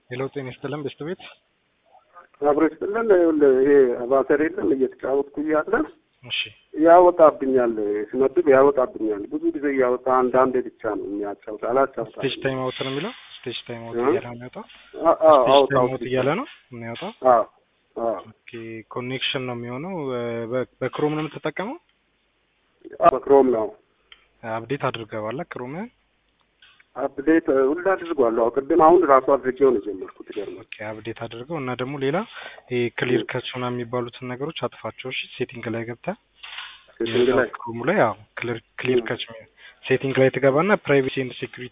ሄሎ ጤና ይስጥልን በስት ቤት አብሮ ይስጥልን። ይኸውልህ ይሄ አባተር የለም እየተጫወትኩ እያለ እሺ ያወጣብኛል፣ ስመድብ ያወጣብኛል። ብዙ ጊዜ እያወጣ አንዳንዴ ብቻ ነው የሚያጫውት፣ አላጫውታ ስቴጅ ታይም አውት ነው የሚለው ስቴጅ ታይም አውት እ? እያለ ነው የሚወጣው ስቴጅ ታይም አውት እያለ ነው የሚወጣው ኦኬ ኮኔክሽን ነው የሚሆነው በ- በክሮም ነው የምትጠቀመው በክሮም ነው አፕዴት አድርገዋላ ክሮም አፕዴት ሁሉ አድርጓለሁ። አዎ፣ ቅድም አሁን ራሱ አድርጌው ነው የጀመርኩት። ይገርማል። ኦኬ አፕዴት አድርገው እና ደግሞ ሌላ ይሄ ክሊር ከች ምናምን የሚባሉትን ነገሮች አጥፋቸው እሺ ሴቲንግ ላይ ገብተህ ሴቲንግ ላይ ክሮሙ ላይ አዎ ክሊር ክሊር ከች ሴቲንግ ላይ ትገባና ፕራይቬሲ ኤንድ ሴኩሪቲ